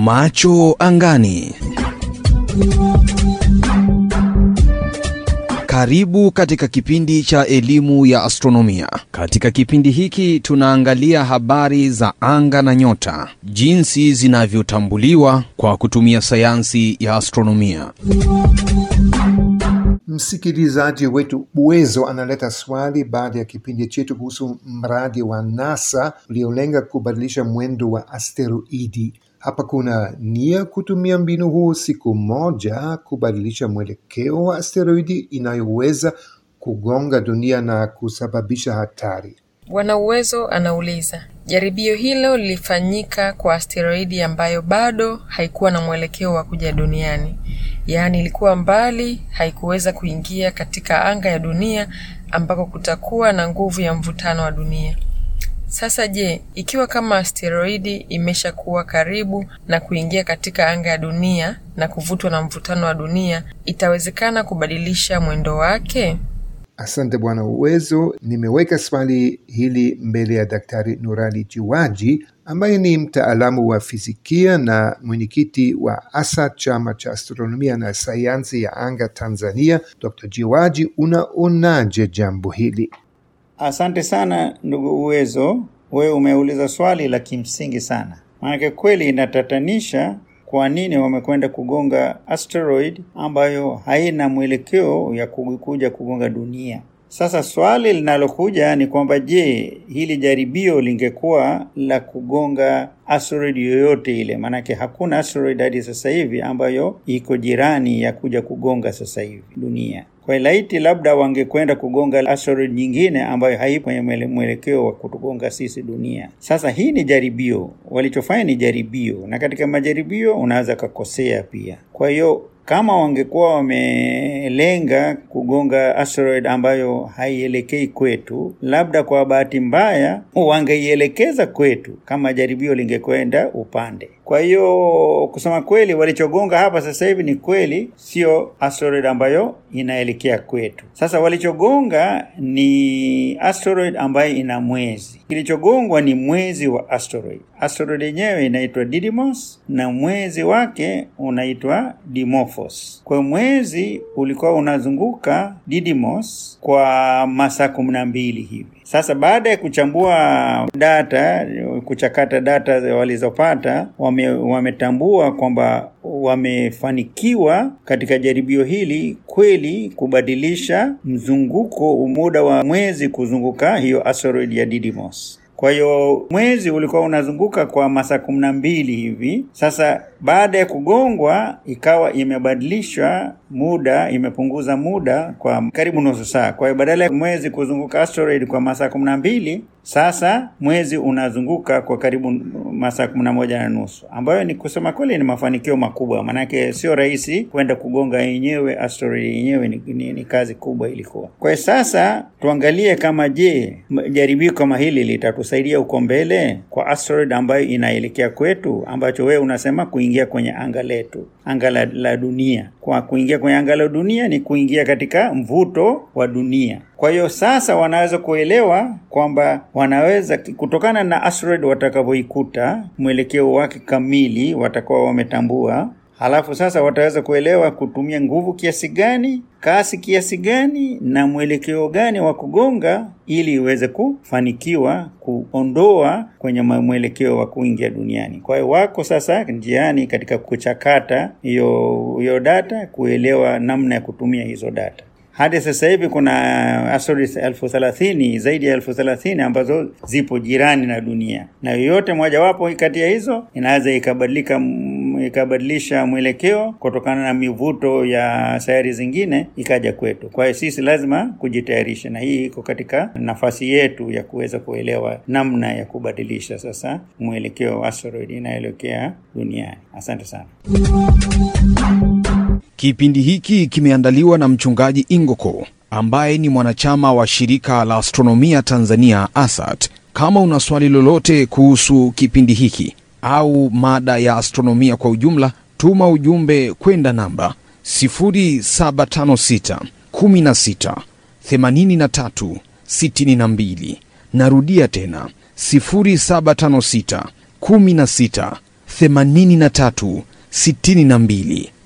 Macho angani. Karibu katika kipindi cha elimu ya astronomia. Katika kipindi hiki tunaangalia habari za anga na nyota, jinsi zinavyotambuliwa kwa kutumia sayansi ya astronomia. Msikilizaji wetu Uwezo analeta swali baada ya kipindi chetu kuhusu mradi wa NASA uliolenga kubadilisha mwendo wa asteroidi. Hapa kuna nia kutumia mbinu huu siku moja kubadilisha mwelekeo wa asteroidi inayoweza kugonga dunia na kusababisha hatari. Bwana Uwezo anauliza, jaribio hilo lilifanyika kwa asteroidi ambayo bado haikuwa na mwelekeo wa kuja duniani, yaani ilikuwa mbali, haikuweza kuingia katika anga ya dunia ambako kutakuwa na nguvu ya mvutano wa dunia. Sasa je, ikiwa kama asteroidi imeshakuwa karibu na kuingia katika anga ya dunia na kuvutwa na mvutano wa dunia, itawezekana kubadilisha mwendo wake? Asante Bwana Uwezo. Nimeweka swali hili mbele ya Daktari Nurali Jiwaji ambaye ni mtaalamu wa fizikia na mwenyekiti wa ASA, chama cha astronomia na sayansi ya anga Tanzania. Dr. Jiwaji, unaonaje jambo hili? Asante sana ndugu Uwezo, wewe umeuliza swali la kimsingi sana, maanake kweli inatatanisha kwa nini wamekwenda kugonga asteroid ambayo haina mwelekeo ya kuja kugonga dunia. Sasa swali linalokuja ni kwamba je, hili jaribio lingekuwa la kugonga asteroid yoyote ile? Maanake hakuna asteroid hadi sasa hivi ambayo iko jirani ya kuja kugonga sasa hivi dunia. Kwa laiti labda wangekwenda kugonga asteroid nyingine ambayo haipo kwenye mwelekeo wa kutugonga sisi dunia. Sasa hii ni jaribio, walichofanya ni jaribio, na katika majaribio unaweza kakosea pia. Kwa hiyo kama wangekuwa wamelenga kugonga asteroid ambayo haielekei kwetu, labda kwa bahati mbaya wangeielekeza kwetu kama jaribio lingekwenda upande. Kwa hiyo kusema kweli, walichogonga hapa sasa hivi ni kweli sio asteroid ambayo inaelekea kwetu. Sasa walichogonga ni asteroid ambayo ina mwezi. Kilichogongwa ni mwezi wa asteroid. Asteroid yenyewe inaitwa Didymos na mwezi wake unaitwa Dimorphos. Kwa mwezi ulikuwa unazunguka Didymos kwa masaa kumi na mbili hivi. Sasa baada ya kuchambua data, kuchakata data walizopata, wame, wametambua kwamba wamefanikiwa katika jaribio hili kweli kubadilisha mzunguko, muda wa mwezi kuzunguka hiyo asteroid ya Didymos. Kwa hiyo mwezi ulikuwa unazunguka kwa masaa kumi na mbili hivi. Sasa baada ya kugongwa, ikawa imebadilisha muda, imepunguza muda kwa karibu nusu saa. Kwa hiyo badala ya mwezi kuzunguka asteroid kwa masaa kumi na mbili sasa mwezi unazunguka kwa karibu masaa kumi na moja na nusu, ambayo ni kusema kweli ni mafanikio makubwa, maanake sio rahisi kwenda kugonga yenyewe asteroid yenyewe ni, ni, ni kazi kubwa ilikuwa. Kwa hiyo sasa tuangalie kama je, jaribio kama hili litatusaidia huko mbele kwa asteroid ambayo inaelekea kwetu, ambacho wewe unasema kuingia kwenye anga letu, anga la, la dunia. Kwa kuingia kwenye anga la dunia ni kuingia katika mvuto wa dunia. Kwa hiyo sasa wanaweza kuelewa kwamba wanaweza kutokana na asteroid watakavyoikuta mwelekeo wake kamili watakuwa wametambua, halafu sasa wataweza kuelewa kutumia nguvu kiasi gani, kasi kiasi gani, na mwelekeo gani wa kugonga ili iweze kufanikiwa kuondoa kwenye mwelekeo wa kuingia duniani. Kwa hiyo wako sasa njiani katika kuchakata hiyo hiyo data, kuelewa namna ya kutumia hizo data. Hadi sasa hivi kuna asteroids elfu thelathini zaidi ya elfu thelathini ambazo zipo jirani na dunia, na yoyote mojawapo kati ya hizo inaweza ikabadilika ikabadilisha mwelekeo kutokana na mivuto ya sayari zingine ikaja kwetu. Kwa hiyo sisi lazima kujitayarisha, na hii iko katika nafasi yetu ya kuweza kuelewa namna ya kubadilisha sasa mwelekeo wa asteroid inayoelekea duniani. Asante sana. Kipindi hiki kimeandaliwa na mchungaji Ingoko ambaye ni mwanachama wa shirika la astronomia Tanzania ASAT. Kama una swali lolote kuhusu kipindi hiki au mada ya astronomia kwa ujumla, tuma ujumbe kwenda namba 0756 16 83 62. Narudia tena 0756 16 83 62.